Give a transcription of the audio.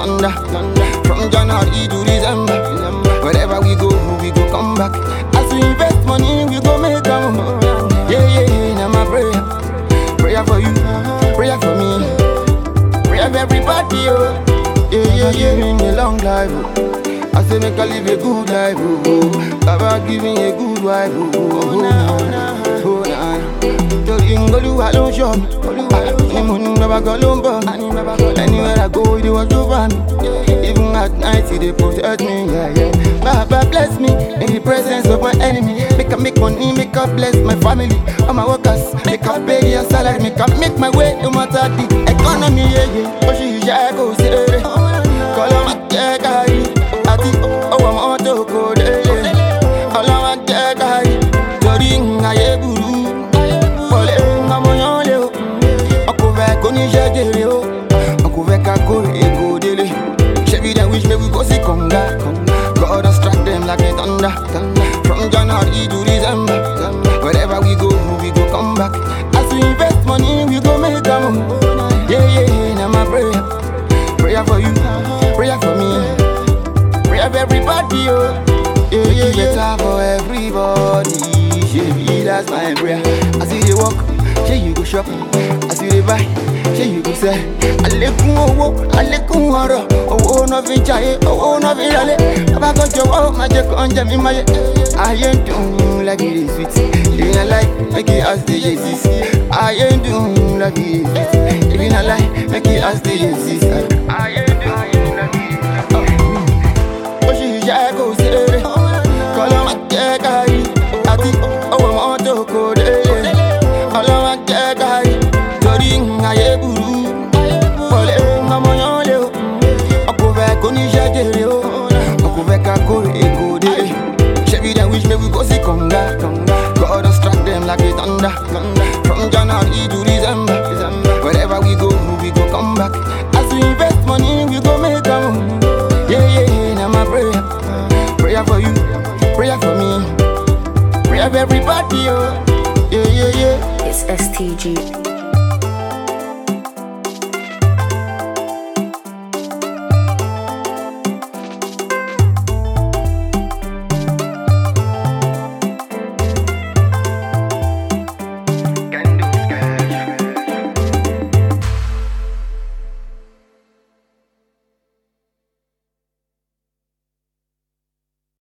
thunder. From January to December. Wherever we go, we go come back. As we invest money, we go make them. Yeah, yeah, yeah, now my prayer. Prayer for you, prayer for me. Prayer for everybody, oh. Yeah, yeah, yeah, in a long life, oh. I say make I live a good life, oh. oh. Baba give me a good wife, oh. oh, oh, nah, oh, nah. Torí ngolúwa ló ń ṣọ́ mi. Ní mo ní bàbá kan ló ń bọ̀ mí. Anywhere I go, ìdí wọ́n tó bá mi. Even at night, he dey protect me, yeah, yeah. Baba bless me in the presence of my enemy. Make I make money, make I bless my family. All my workers, make I pay their salary. Make I make my way no matter the economy, yeah, yeah. Oṣù iṣẹ́ kò sí eré. Kọ́lọ́ máa jẹ́ káyé. Àti owó mọ́tò kò délé. Ọlọ́wọ́ jẹ́ káyé. Torí ayé burú. Wọlé ọmọ yán lé o. Ọkọ̀ fẹ́ kó níṣẹ́ jèrè o. Ọkọ̀ fẹ́ ká kórè èkó délé. Ṣebí dem wish make we go see conga. God don strike them like a thunder. From January to December. Wherever we go, we go come back. As we invest money, we go make am. Yeah, yeah, yeah, now my prayer. Prayer for you, prayer for me. Prayer for everybody, oh. Yeah, yeah, yeah. Better for everybody. Yeah, that's my prayer. As you dey walk, say you go shop. As you dey buy, say you go sell. Àlékún owó, àlékún ọrọ̀. Owó náà fi ń jayé, owó náà fi ń ralé. Bàbá kan jọ̀wọ́, má jẹ́ kó ń jẹ mí máyé. Ayé ń dùn like it is sweet. If you not like, make it ask the Jesus. Ayé ń dùn like it is sweet. If you not like, make it ask the Jesus. Ayé ń dùn like it is sweet. Oṣù iṣẹ́ kò sí eré. Kọ́lọ́ máa jẹ́ káyé. Àti owó mọ́tò kò délé. Ọlọ́wọ́ jẹ́ káyé. Torí ayé burú. Wọlé ọmọ yán lé o. Ọkọ̀ fẹ́ kó níṣẹ́ jèrè o. Ọkọ̀ fẹ́ ká kórè èkó délé. Ṣebí dem wish make we go see conga. God don strike them like a thunder. From January to December. Wherever we go, we go come back. As we invest money, we go make am. Yeah, yeah, yeah, now my prayer. Prayer for you, prayer for me. Prayer for everybody, oh. Yeah, yeah, yeah. It's STG.